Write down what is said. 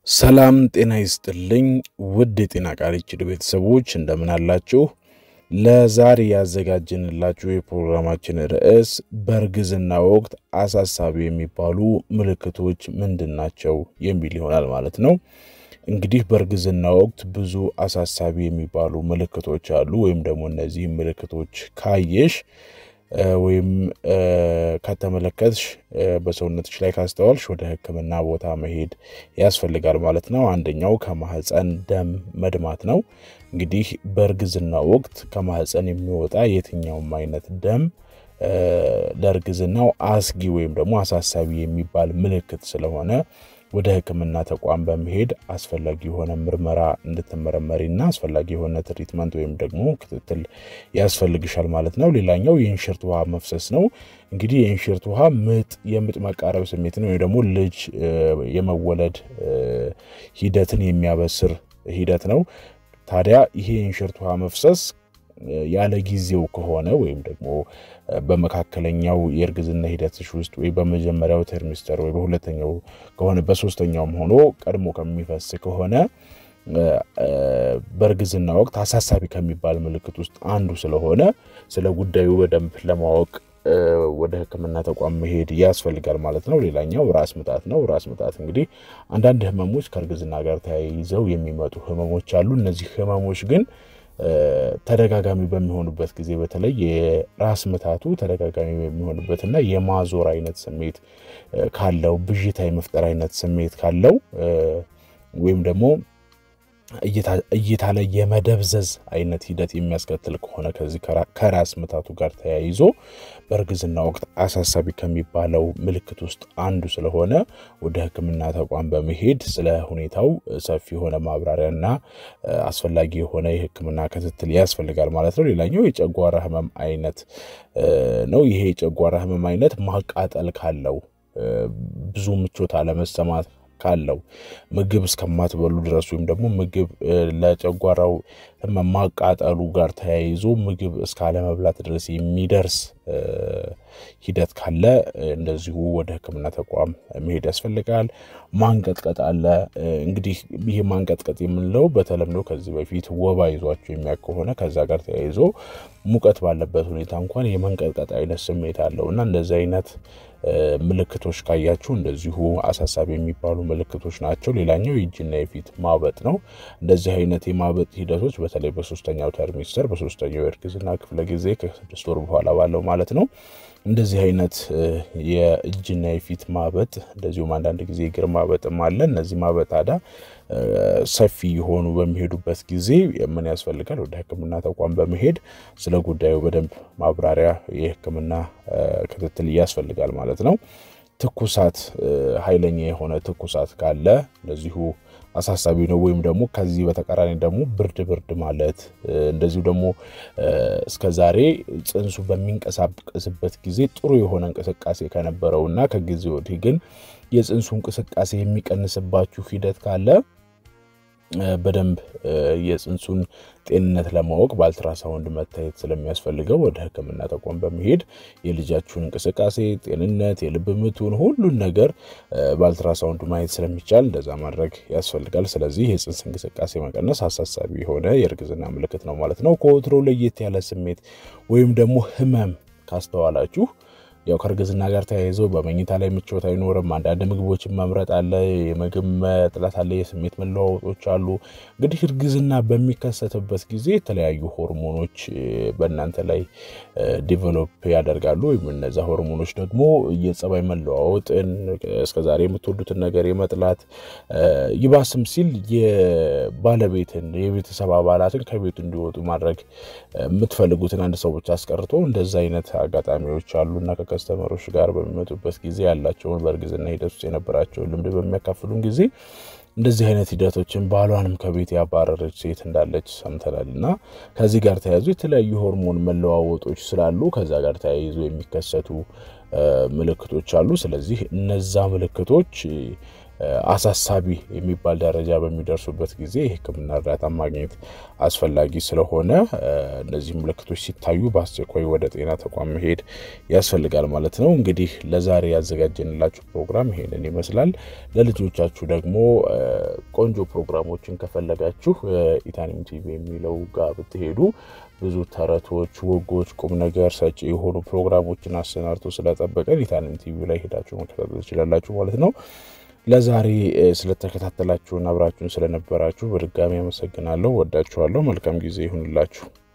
ሰላም ጤና ይስጥልኝ ውድ የጤና ቃል ችድ ቤተሰቦች እንደምን አላችሁ? ለዛሬ ያዘጋጀንላችሁ የፕሮግራማችን ርዕስ በእርግዝና ወቅት አሳሳቢ የሚባሉ ምልክቶች ምንድን ናቸው የሚል ይሆናል ማለት ነው። እንግዲህ በእርግዝና ወቅት ብዙ አሳሳቢ የሚባሉ ምልክቶች አሉ። ወይም ደግሞ እነዚህ ምልክቶች ካየሽ ወይም ከተመለከትሽ በሰውነትሽ ላይ ካስተዋልሽ ወደ ሕክምና ቦታ መሄድ ያስፈልጋል ማለት ነው። አንደኛው ከማህፀን ደም መድማት ነው። እንግዲህ በእርግዝና ወቅት ከማህፀን የሚወጣ የትኛውም አይነት ደም ለእርግዝናው አስጊ ወይም ደግሞ አሳሳቢ የሚባል ምልክት ስለሆነ ወደ ሕክምና ተቋም በመሄድ አስፈላጊ የሆነ ምርመራ እንድትመረመሪና አስፈላጊ የሆነ ትሪትመንት ወይም ደግሞ ክትትል ያስፈልግሻል ማለት ነው። ሌላኛው የእንሽርት ውሃ መፍሰስ ነው። እንግዲህ የእንሽርት ውሃ ምጥ የምጥ መቃረብ ስሜትን ወይም ደግሞ ልጅ የመወለድ ሂደትን የሚያበስር ሂደት ነው። ታዲያ ይሄ የእንሽርት ውሃ መፍሰስ ያለ ጊዜው ከሆነ ወይም ደግሞ በመካከለኛው የእርግዝና ሂደትሽ ውስጥ ወይ በመጀመሪያው ተርሚስተር ወይ በሁለተኛው ከሆነ በሶስተኛውም ሆኖ ቀድሞ ከሚፈስ ከሆነ በእርግዝና ወቅት አሳሳቢ ከሚባል ምልክት ውስጥ አንዱ ስለሆነ ስለ ጉዳዩ በደንብ ለማወቅ ወደ ሕክምና ተቋም መሄድ ያስፈልጋል ማለት ነው። ሌላኛው ራስ ምታት ነው። ራስ ምታት እንግዲህ አንዳንድ ህመሞች ከእርግዝና ጋር ተያይዘው የሚመጡ ህመሞች አሉ። እነዚህ ህመሞች ግን ተደጋጋሚ በሚሆኑበት ጊዜ በተለይ የራስ ምታቱ ተደጋጋሚ በሚሆንበትና የማዞር አይነት ስሜት ካለው ብዥታ የመፍጠር አይነት ስሜት ካለው ወይም ደግሞ እይታ ላይ የመደብዘዝ አይነት ሂደት የሚያስከትል ከሆነ ከዚህ ከራስ ምታቱ ጋር ተያይዞ በእርግዝና ወቅት አሳሳቢ ከሚባለው ምልክት ውስጥ አንዱ ስለሆነ ወደ ሕክምና ተቋም በመሄድ ስለ ሁኔታው ሰፊ የሆነ ማብራሪያና አስፈላጊ የሆነ የሕክምና ክትትል ያስፈልጋል ማለት ነው። ሌላኛው የጨጓራ ህመም አይነት ነው። ይሄ የጨጓራ ህመም አይነት ማቃጠል ካለው ብዙ ምቾት አለመሰማት ካለው ምግብ እስከማትበሉ ድረስ ወይም ደግሞ ምግብ ለጨጓራው ማቃጠሉ ጋር ተያይዞ ምግብ እስከ አለመብላት ድረስ የሚደርስ ሂደት ካለ እንደዚሁ ወደ ሕክምና ተቋም መሄድ ያስፈልጋል። ማንቀጥቀጥ አለ። እንግዲህ ይህ ማንቀጥቀጥ የምንለው በተለምዶ ከዚህ በፊት ወባ ይዟቸው የሚያውቅ ከሆነ ከዛ ጋር ተያይዞ ሙቀት ባለበት ሁኔታ እንኳን የመንቀጥቀጥ አይነት ስሜት አለው እና እንደዚህ አይነት ምልክቶች ካያችሁ እንደዚሁ አሳሳቢ የሚባሉ ምልክቶች ናቸው። ሌላኛው የእጅና የፊት ማበጥ ነው። እንደዚህ አይነት የማበጥ ሂደቶች በተለይ በሶስተኛው ተርሚስተር በሶስተኛው የእርግዝና ክፍለ ጊዜ ከስድስት ወር በኋላ ባለው ማለት ነው። እንደዚህ አይነት የእጅና የፊት ማበጥ እንደዚሁም አንዳንድ ጊዜ እግር ማበጥም አለ። እነዚህ ማበጥ ታዲያ ሰፊ የሆኑ በሚሄዱበት ጊዜ ምን ያስፈልጋል? ወደ ሕክምና ተቋም በመሄድ ስለ ጉዳዩ በደንብ ማብራሪያ የሕክምና ክትትል ያስፈልጋል ማለት ነው። ትኩሳት፣ ኃይለኛ የሆነ ትኩሳት ካለ እንደዚሁ አሳሳቢ ነው። ወይም ደግሞ ከዚህ በተቃራኒ ደግሞ ብርድ ብርድ ማለት እንደዚሁ ደግሞ እስከ ዛሬ ጽንሱ በሚንቀሳቀስበት ጊዜ ጥሩ የሆነ እንቅስቃሴ ከነበረው እና ከጊዜ ወዲህ ግን የጽንሱ እንቅስቃሴ የሚቀንስባችሁ ሂደት ካለ በደንብ የጽንሱን ጤንነት ለማወቅ በአልትራሳውንድ መታየት ስለሚያስፈልገው ወደ ሕክምና ተቋም በመሄድ የልጃችሁን እንቅስቃሴ፣ ጤንነት፣ የልብ ምቱን ሁሉን ነገር በአልትራሳውንድ ማየት ስለሚቻል እንደዛ ማድረግ ያስፈልጋል። ስለዚህ የጽንስ እንቅስቃሴ መቀነስ አሳሳቢ የሆነ የእርግዝና ምልክት ነው ማለት ነው። ከወትሮ ለየት ያለ ስሜት ወይም ደግሞ ህመም ካስተዋላችሁ ያው ከእርግዝና ጋር ተያይዞ በመኝታ ላይ ምቾት አይኖርም። አንዳንድ ምግቦችን መምረጥ አለ፣ የምግብ መጥላት አለ፣ የስሜት መለዋወጦች አሉ። እንግዲህ እርግዝና በሚከሰትበት ጊዜ የተለያዩ ሆርሞኖች በእናንተ ላይ ዲቨሎፕ ያደርጋሉ። ወይም እነዛ ሆርሞኖች ደግሞ የጸባይ መለዋወጥን እስከዛሬ የምትወዱትን ነገር የመጥላት ይባስም ሲል የባለቤትን የቤተሰብ አባላትን ከቤቱ እንዲወጡ ማድረግ የምትፈልጉትን አንድ ሰው ብቻ አስቀርቶ እንደዛ አይነት አጋጣሚዎች አሉና ከስተመሮች ጋር በሚመጡበት ጊዜ ያላቸውን በእርግዝና ሂደት ውስጥ የነበራቸውን ልምድ በሚያካፍሉን ጊዜ እንደዚህ አይነት ሂደቶችን ባሏንም ከቤት ያባረረች ሴት እንዳለች ሰምተናል። እና ከዚህ ጋር ተያይዞ የተለያዩ ሆርሞን መለዋወጦች ስላሉ ከዛ ጋር ተያይዞ የሚከሰቱ ምልክቶች አሉ። ስለዚህ እነዛ ምልክቶች አሳሳቢ የሚባል ደረጃ በሚደርሱበት ጊዜ የሕክምና እርዳታ ማግኘት አስፈላጊ ስለሆነ እነዚህ ምልክቶች ሲታዩ በአስቸኳይ ወደ ጤና ተቋም መሄድ ያስፈልጋል ማለት ነው። እንግዲህ ለዛሬ ያዘጋጀንላችሁ ፕሮግራም ይሄንን ይመስላል። ለልጆቻችሁ ደግሞ ቆንጆ ፕሮግራሞችን ከፈለጋችሁ ኢታኒም ቲቪ የሚለው ጋር ብትሄዱ ብዙ ተረቶች፣ ወጎች፣ ቁም ነገር ሰጪ የሆኑ ፕሮግራሞችን አሰናድቶ ስለጠበቀን ኢታኒም ቲቪ ላይ ሄዳችሁ መከታተል ትችላላችሁ ማለት ነው። ለዛሬ ስለተከታተላችሁን አብራችሁን ስለነበራችሁ በድጋሚ አመሰግናለሁ። ወዳችኋለሁ። መልካም ጊዜ ይሁንላችሁ።